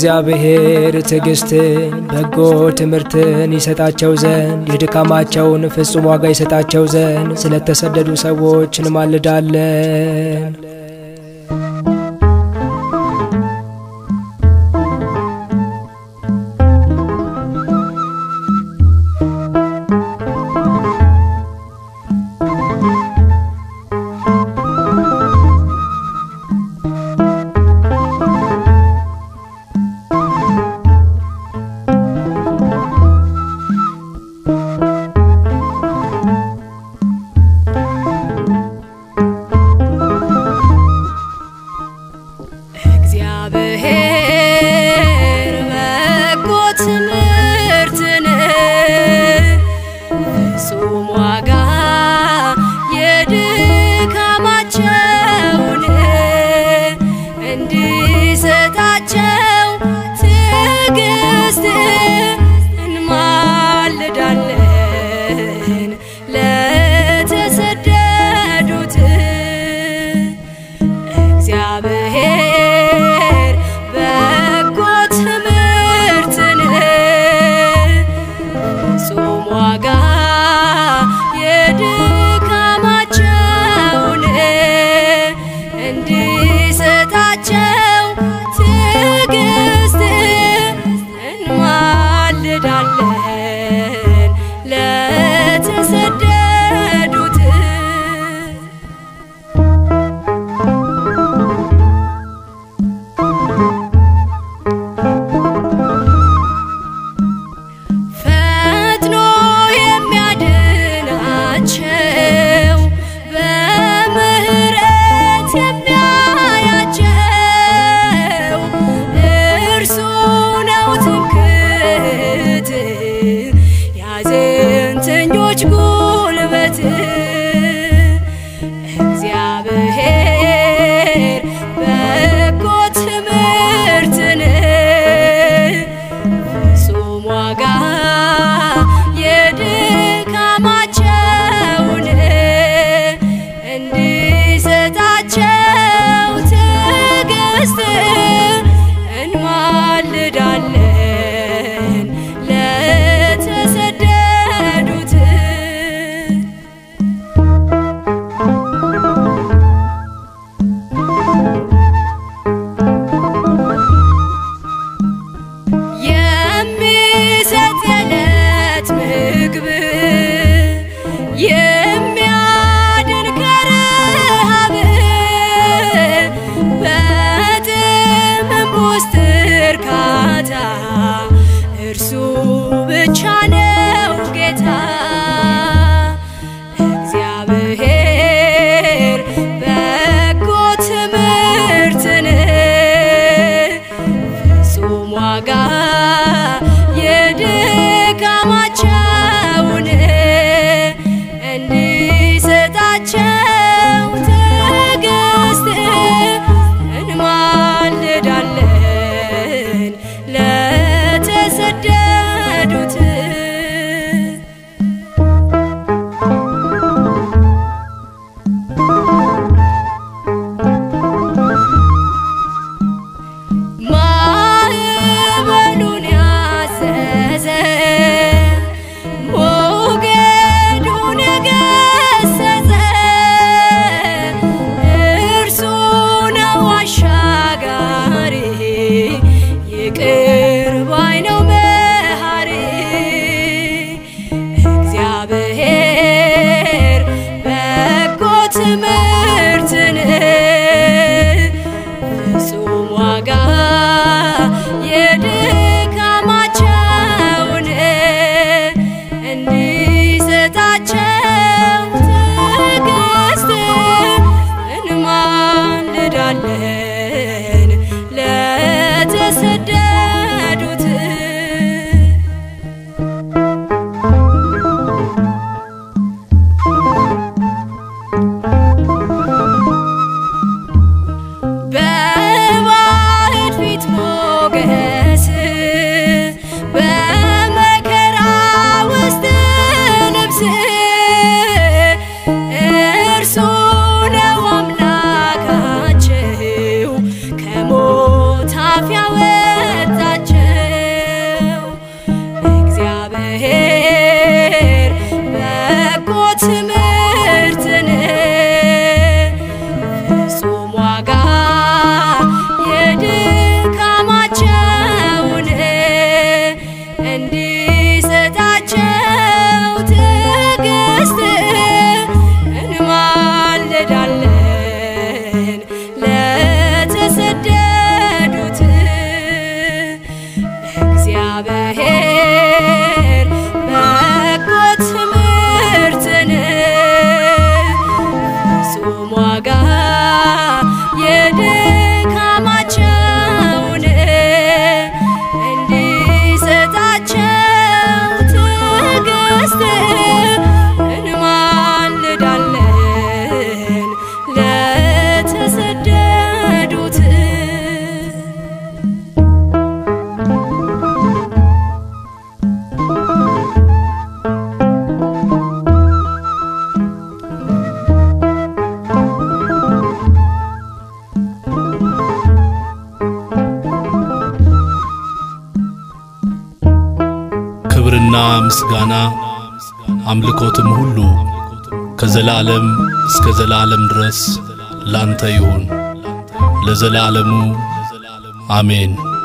እግዚአብሔር ትዕግስትን በጎ ትምህርትን ይሰጣቸው ዘንድ የድካማቸውን ፍጹም ዋጋ ይሰጣቸው ዘንድ ስለተሰደዱ ሰዎች እንማልዳለን። እግዚአብሔር በጎ ትምህርትን ፍጹም ዋጋ የድካማቸውን እንዲሰጣቸው ትዕግስት እንማልዳለን ለተሰደዱት እግዚአብሔር በጎ ትምህርትን ፍጹም ዋጋ የድካማቸውን እንዲሰጣቸው ትዕግስት እንማልዳለን ለተሰደዱት ፈጥኖ የሚያድናቸው በምህረት የሚያያቸው እርሱ ነው ትምክህት ያዘንተኞች ጉልበት እግዚአብሔር በጎ ትምህርትን ፍጹም ዋጋ የድካማቸውን እንዲሰጣቸው ትዕግስት እንማልዳለን ለተሰደዱት የሚሰጥ የዕለት ምግብ የሚያድን ከረሃብ በጥምም ውስጥ እርካታ እርሱ ብቻ ነው ጌታ እግዚአብሔር በጎ ትምህርትን ፍጹም ዋጋ የድካማቸውን እንዲሰጣቸው ትዕግስት እንማልዳለን ለተሰደዱት ማዕበሉን ያዘዘ ሞገዱን የገሰጸ እርሱ ነው አሻጋሪ ይቅር ባይ ነው መሐሪ እግዚአብሔር በጎ ትምህርትን ፍጹም ዋጋ የድካማቸውን እንዲሰጣቸው ትዕግስት እንማልዳለን ለተሰደዱት ዋጋ የድካማቸውን እንዲሰጣቸው ትዕግስት እንማልዳለን ለተሰደዱት ክብርና ምስጋና አምልኮትም ሁሉ ከዘላለም እስከ ዘላለም ድረስ ላንተ ይሁን ለዘላለሙ አሜን።